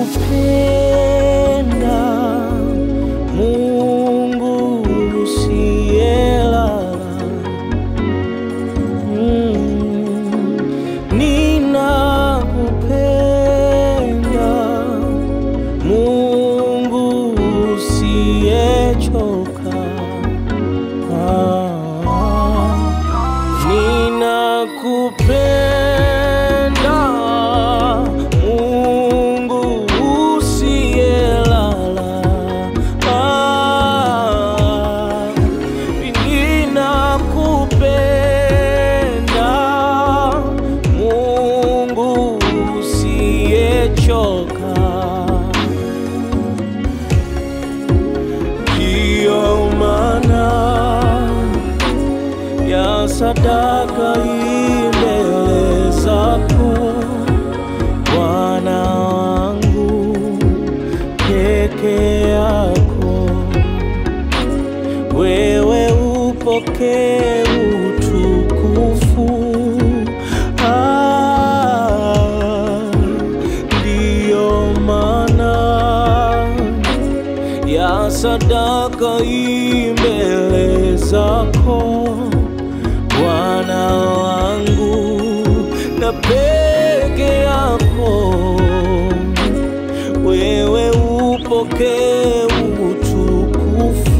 Ninakupenda Mungu usiyelala, Mm. Ninakupenda Mungu usiyechoka, Ah. Ninakupenda Mungu usiyelala, Ah. Ninakupenda Mungu usiyechoka, ndiyo maana ya sadaka hii mbele zako Bwana wangu peke yako, wewe upokee utukufu. Ah, ndiyo maana ya sadaka hii mbele zako Bwana wangu na peke yako wewe upokee utukufu.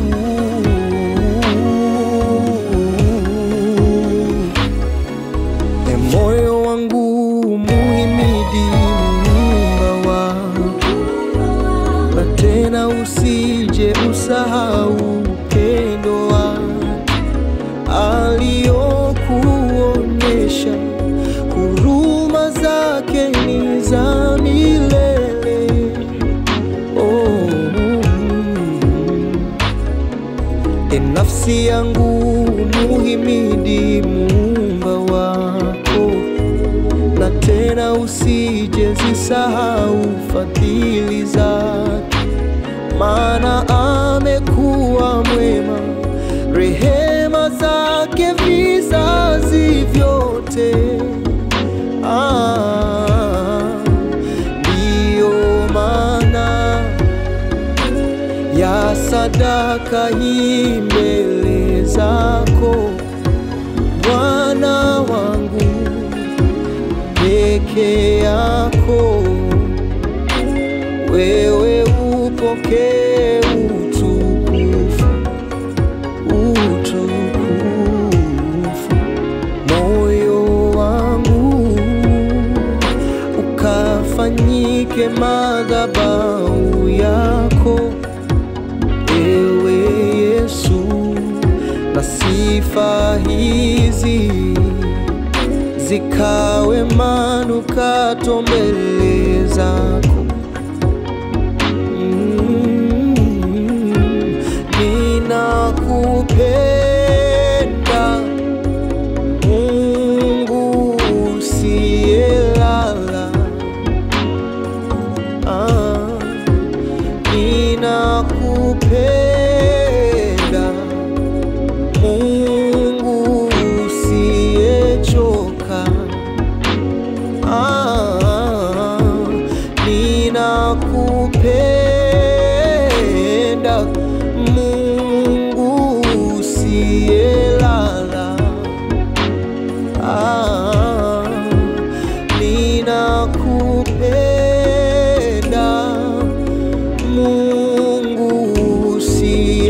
E moyo wangu muhimidi Muumba wako, na tena usije usahau upendo wake aliokuonyesha, huruma zake ni za milele. Oh, e nafsi yangu muhimidi Muumba wako, na tena usije zisahau fadhili zake, maana amekuwa mwema, rehema zake vizazi vyote. Ah, ndiyo maana ya sadaka hii mbele zako Bwana wangu peke yako, wewe upokee utukufu, utukufu. Moyo wangu ukafanyike madhabahu yako, ewe Yesu, na sifa hizi zikawe manukato mbele zako. Mm, Ninakupenda Mungu usiyelala, ah, ninakupenda Mungu usiyechoka, ah, ninakupenda Mungu usiyelala, ah, ninakupenda